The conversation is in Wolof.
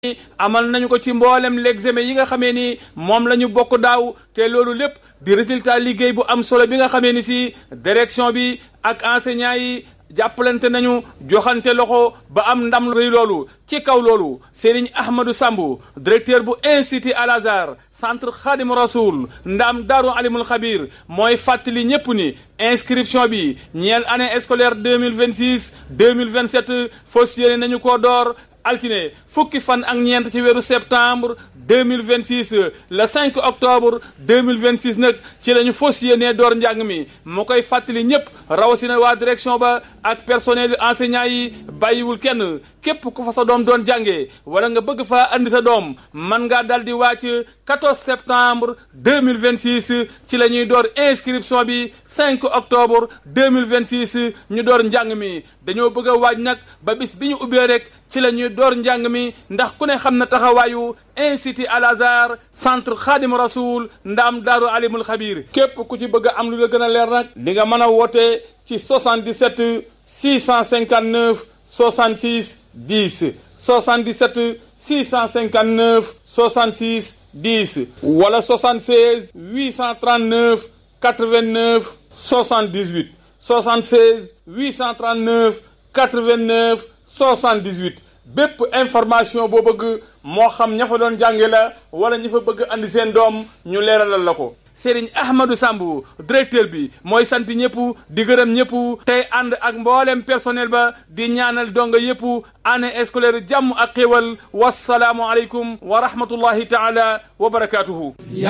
amal nañu ko ci mboolem l'examen yi nga xamee ni moom la ñu bokk daaw te loolu lépp di résultat liggéey bu am solo bi nga xamee ni si direction bi ak enseignants yi jàppalante nañu joxante loxo ba am ndam rëy loolu ci kaw loolu Serigne Ahmadou Samb directeur bu institut Al Azhar centre Khadim Rasoul ndam Daaru Alimul Xabir mooy fàttali ñépp ni inscription bi ñeel année scolaire deux mille vingt six deux mille vingt sept fas yéene nañu koo door altine fukki fan ak ñeent ci weeru septembre deux mille vingt six le cinq octobre deux mille vingt six nag ci la ñu fas yéenee door njàng mi mu koy fàttali ñëpp rawatina waa direction ba ak personnel enseignant yi bàyyiwul kenn képp ku fa sa doom doon jàngee wala nga bëgg faa andi sa doom man ngaa dal di wàcc 14 septembre deux mille vingt six ci la ñuy door inscription bi 5 octobre deux mille vingt six ñu door njàng mi dañoo bëgg a waaj nag ba bis bi ñu ubbee rek ci la ñuy door njàng mi ndax ku ne xam na taxawaayu institut Al Azhar centre Khadim Rasoul ndaam daaru alimul xabir képp ku ci bëgg a am lu la gën a leer nag di nga mën a woote ci 77 659 66 10 77 659 66 10 wala 76 839 89 78 76 839 89 78 bépp information boo bëgg moo xam ña fa doon jànge la wala ña fa bëgg andi seen doom ñu leeralal la ko Serigne Ahmadou Samb directeur bi mooy sant ñëpp di gërëm ñëpp tey ànd ak mboolem personnel ba di ñaanal donga yëpp année scolaire jàmm ak xéwal wasalaamu aleykum wa rahmatullahi taala wa barakatuhu